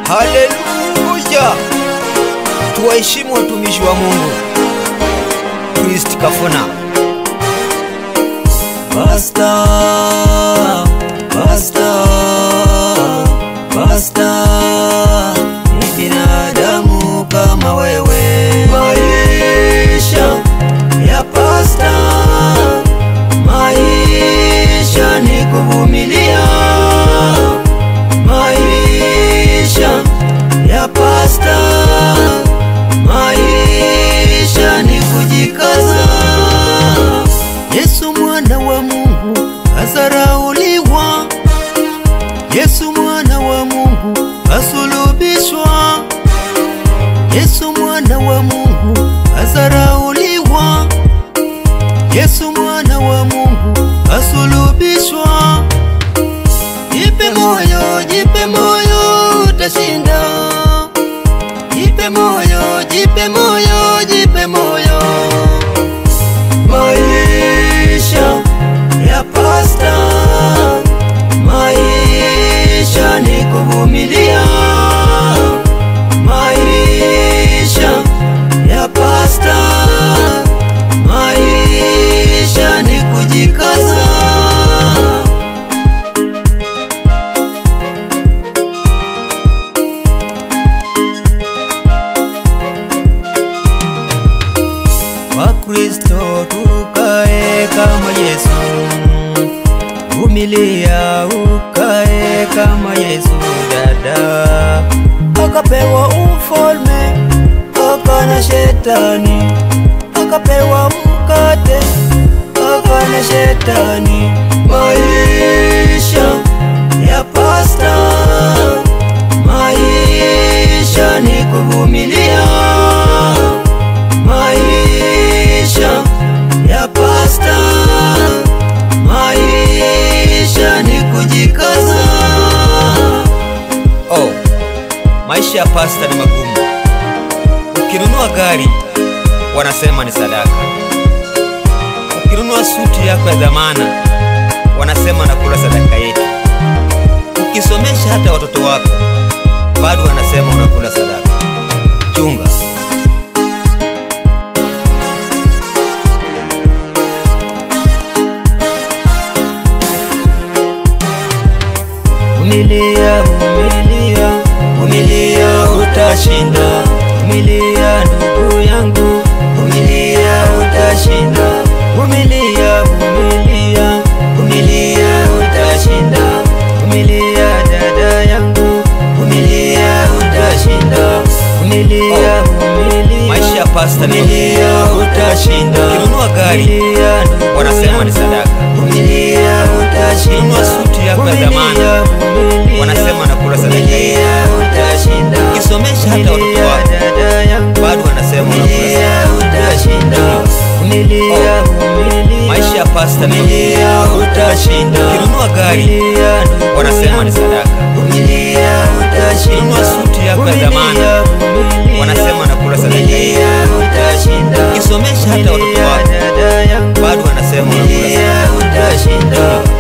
Haleluya! Tuwaheshimu watumishi wa Mungu. Kristi Kafuna. Basta, basta, basta, ni binadamu kama wewe. Maisha ya pasta, maisha ni kuvumilia. Maisha ya pasta, maisha ni kujikaza. Yesu mwana wa Mungu azarauliwa, Yesu mwana wa Mungu asulubishwa, Yesu mwana wa Mungu azarauliwa, Yesu mwana wa Mungu asulubishwa. Jipe moyo, jipe moyo, utashinda. Jipe moyo, jipe moyo, jipe moyo maisha ya pasta, maisha ni kuvumilia. Maisha ya pasta, maisha ni kujikaza. Wakristo tukae kama Yesu, vumilia ukae kama Yesu. Dada akapewa ufalme akana shetani, akapewa mkate akana shetani. Maisha ya pasta, maisha ni kuvumilia maisha ya pasta, maisha ni kujikaza. Oh, maisha ya pasta ni magumu. Ukinunua gari wanasema ni sadaka, ukinunua suti yako ya dhamana wanasema nakula sadaka yetu, ukisomesha hata watoto wako bado wanasema unakula sadaka. Chunga. Vumilia, vumilia, vumilia, utashinda. Vumilia ndugu yangu, vumilia, utashinda. Vumilia, vumilia, vumilia, utashinda. Vumilia dada yangu, vumilia, utashinda. Vumilia, vumilia, Maisha ya pasta ni vumilia, utashinda. Ukinunua gari, Vumilia, ndugu wanasema ni yangu, sadaka. Vumilia, utashinda. Ukinunua suti yako ya dhamana, Vumilia, wanasema nakula sadaka yetu. Vumilia, utashinda. Ukisomesha hata watoto Vumilia, wako dada yangu, bado wanasema unakula vumilia, utashinda. Vumilia, vumilia, Maisha ya pasta ni vumilia, utashinda. Ukinunua gari, Vumilia, ndugu wanasema ni yangu, sadaka. Vumilia, utashinda. Ukinunua suti yako ya dhamana, Vumilia, vumilia, wanasema nakula sadaka yetu. vumilia, utashinda. Ukisomesha hata watoto Vumilia, wako dada yangu, bado wanasema unakula vumilia, utashinda.